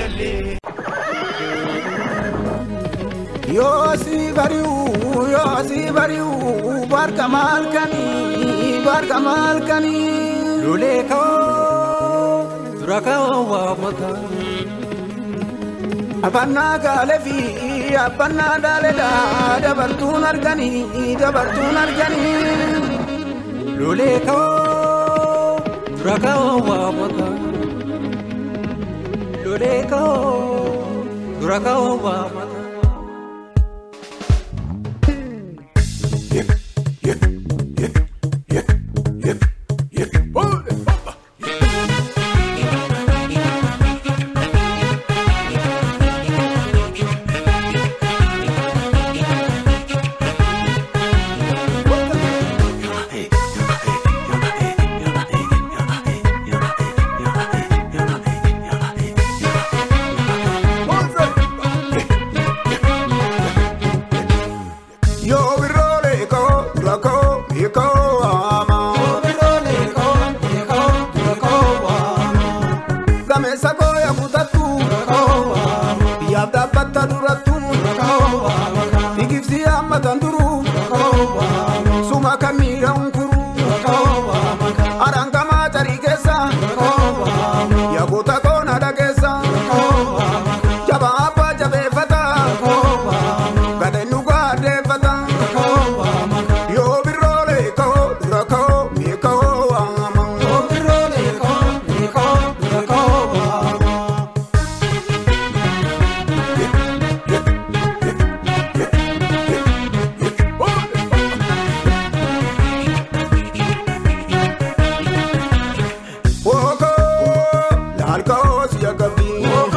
ijoollee. Yoo si bari'u yoo si bari'u barka maalkanii barka maalkanii lolee koo dura koo waamata. Abbannaa gaalee fi abbannaa daaleedha dabartuun arganii dabartuun arganii lolee koo dura koo waamata. Lolee koo dura koo waamata. Yoo biroolee koo dura koo beekoo waama. Gameessa koo yaa kutattu. Biyyaaf dhaabbatta durattu. Tikibsi hammatan duru. Suma kan miidhagun kuru. Arangamaa tarii keessa. Yagoota koo nada keessa. Jaba abbaa jabeeffata. Gadeen dhugaa addeeffata. Yoo biroolee koo dura koo beekoo waama. Woko laalkoo siya gabbii.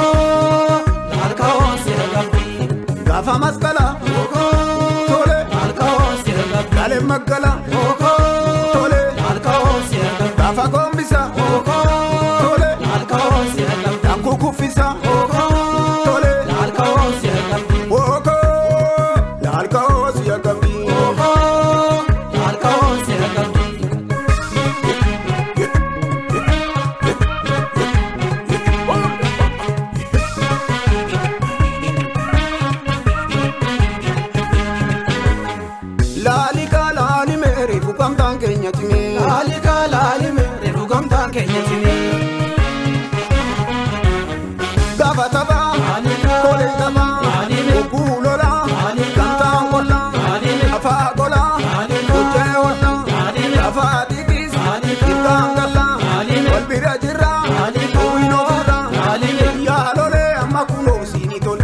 Gaafa maskala. Tole. Gaalee maggala. Tole. Gaafa gombisa. Tole. Dankuu kuffisa. Tole. Woko laalkoo siya gabbii. Laalika laalime reefu gamtaan keenya cimee. Gaafa taphaa. Kolee taphaa. Obbuu lolaa. Gamtaan qollaa. Afaa golaa. Hojjee ollaa. Afaa tikis. Ilkaan gallaa. Wal bira jirraa. Hawwiin ofirraa. Yaalolee amma kunoo siinii tole.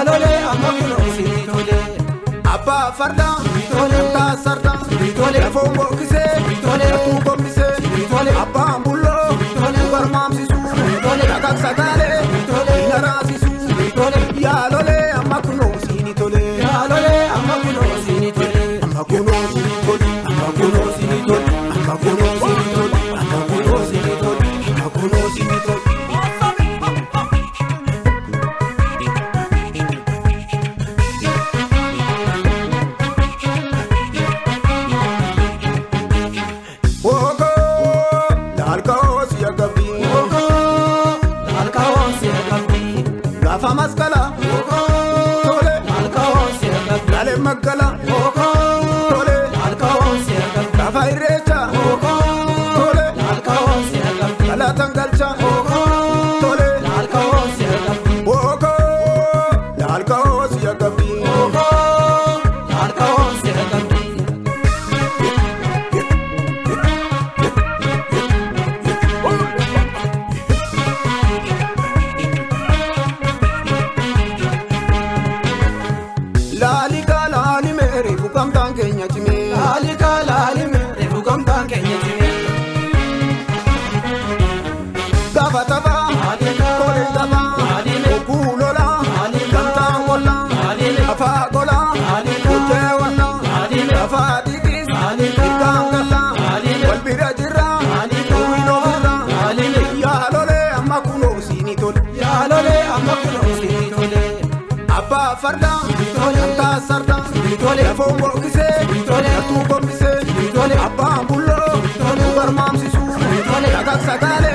Abbaa fardaa. Gamtaa sardaa. Lafoon bokkisee. Latuu gombisee. Abbaan bulloo. Barmaamsisuu. Dhaqaq sagaalee. Diina raasisuu. Yaalolee amma kunoo siinii tole. Amma kunoo siinii tole. Amma kunoo siinii tole. Amma kunoo siinii tole. Amma kunoo siinii tole. Amma kunoo siinii tole. Amma kunoo siinii tole. Woko laalkoo siya gabbii. Gaafa maskala. Tole. Gaalee maggala. Tole. Gaafa irreecha. Tole. Galaataan galcha. Tole. Woko laalkoo siya gabbii. Laalika laalime reefu gamtaan keenya cimee. Gaafa taphaa. Kolee taphaa. Obbuu lolaa. Gamtaan qollaa. Afaa golaa. Hojjee ollaa. Afaa tikis. Ilkaan gallaa. Wal bira jirraa. Hawwiin ofirraa. Yaalolee amma kunoo siinii tole. Abbaa fardaa. Gamtaa sardaa. Lafoon bokkisee. Latuu gombisee. Abbaan bulloo. Barmaamsisuu. Dhaqaq sagaalee.